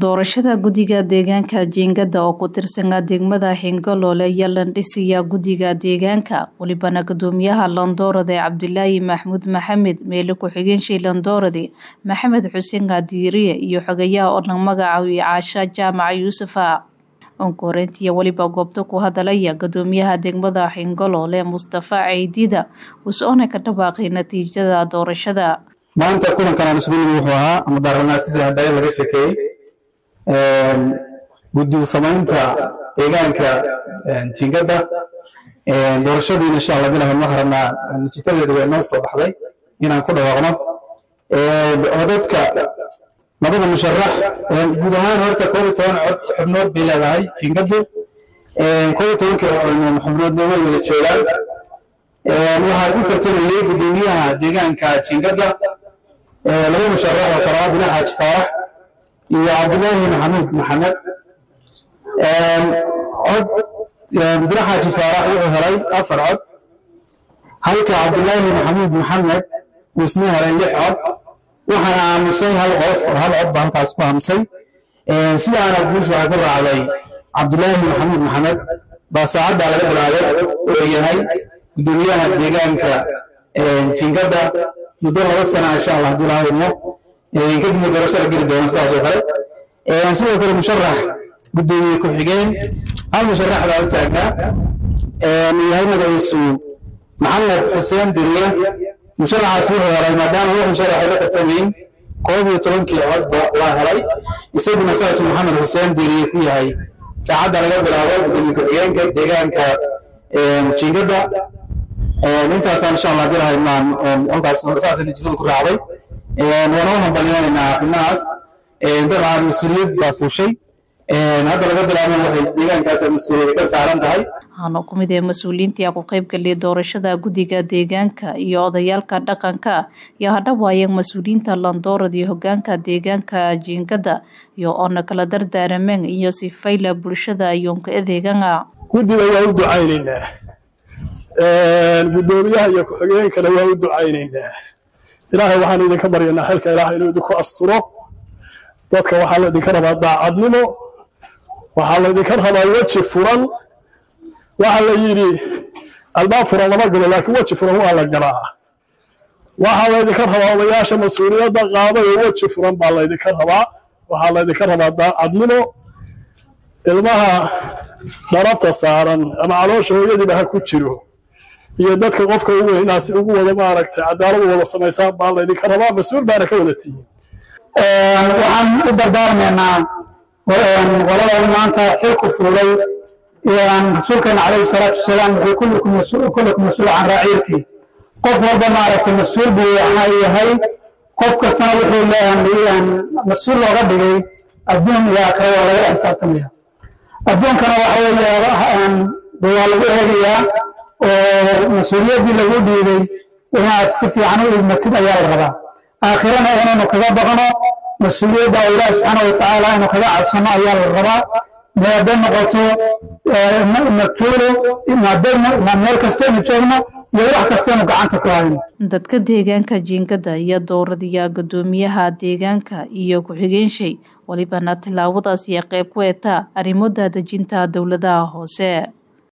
doorashada guddiga deegaanka jiingada oo ku tirsanaa degmada xingaloole ayaa landhisiyaa guddiga deegaanka welibana gudoomiyaha landoorade cabdilaahi maxmuud maxamed meele ku-xigeenshii landoorade maxamed xuseen kaadiiriye iyo xogayaha oo dhan magacawiye caasha jaamaca yuusufa onkoreyntiiyo weliba goobta ku hadalaya gudoomiyaha degmada xingaloole mustafa ceydida us-oona ka dhawaaqay natiijada doorashada maanta kulankan aan isugu nimi wuxuu ahaa ama daaranaa sidii hadaya laga sheekeeyey guddi u samaynta deegaanka jingada doorashadiina insha allah bilahan ma harana natiijadeedu way noo soo baxday inaan ku dhawaaqno codadka labada musharax guud ahaan horta koob iyo toban cod xubnood bay leedahay jingadu koob iyo tobanka xubnoodna way wada joogaan waxaa u tartamayey gudoomiyaha deegaanka jingada laba musharax oo kale ah bina xaaji faarax iyo cabdilaahi maxamuud maxamed cod bina xaaji faarax wuxuu helay afar cod halka cabdilaahi maxamuud maxamed uu isna helay lix cod waxaana aamusay hal qof oo hal cod baa halkaas ku aamusay sidaana guusha waxaa ku raacday cabdilaahi maxamuud maxamed baa saacaddaa laga bilaabay oo yahay gudoomiyaha deegaanka jingada muddo laba sana insha allah haddii laha idmo kadibna doorashada geli doona sidaas oo kale sidoo kale musharax gudoomiye ku-xigeen hal musharax baa u taagnaa yahay magaciisu maxamed xuseen diriye musharaxaas wuxuu helay maadaama wax musharaxay la tartamayn koob iyo tobankii codba waa helay isaguna saasuu maxamed xuseen diriye ku yahay saacadda laga bilaabo gudoomiye ku-xigeenka deegaanka jingada intaasaan insha allah dirahay maan halkaas saasa natiijada ku raacday waana u hambalinaynaa xubnahaas dabcan mas-uuliyad baa fuushay hadda laga bilaabo waxay deegaankaas mas-uuliyad ka saaran tahay waxaana ku mid ee mas-uuliyiintii ku qaybgaliyay doorashada guddiga deegaanka iyo odayaalka dhaqanka iyo hadhawaayeen mas-uuliyiinta landoorad iyo hogaanka deegaanka jiingada iyo oona kala dardaarameen iyo sifayla bulshada iyoonka adeegana guddiga waa u ducaynaynaa gudoomiyaha iyo ku-xigeenkana waa u ducaynaynaa ilaahay waxaan idinka baryanaa xilka ilaahay inuu idinku asturo dadka waxaa laydinka rabaa daacadnimo waxaa laydinka rabaa weji furan waxaa la yidhi albaab furan lama galo laakiin weji furan waa la galaa waxaa laydinka rabaa odayaasha mas-uuliyadda qaaday oo weji furan baa laydinka rabaa waxaa laydinka rabaa daacadnimo ilmaha dharabta saaran ama caloosha hooyadiiba ha ku jiro iyo dadka qofka u weyn inaasi ugu wada maaragtay cadaaladu wada samaysaan baa laydinka rabaa mas-uul baana ka wada tihiin waxaan u dardaarmaynaa qoladan maanta xilku fuulay rasuulkeena calayhi salaatu wasalaam wuxuu kullukum mas-uul can raaciyati qof walba maaragtay mas-uul buu yahay qof kastana wuxuu leeyahay mas-uul looga dhigay adduun iyo aakhira waa laga xisaabtamaya adduunkana waxa weeye waa lagu eegayaa oo mas-uuliyaddii lagu dhiibay inaad si fiican u idmatid ayaa la rabaa aakhirana inaynu kaga baqno mas-uuliyadda ilaahi subxaana watacaala inuu kaga cabsano ayaa la rabaa hadday noqoto matuulo meel kastaynu joogno iyo wax kastaynu gacanta ku hayno dadka deegaanka jiingada iyo dooradiya gudoomiyaha deegaanka iyo ku-xigeenshay welibana tilaabadaas iyo qayb ku etaa arrimo daadejinta dowladaha hoose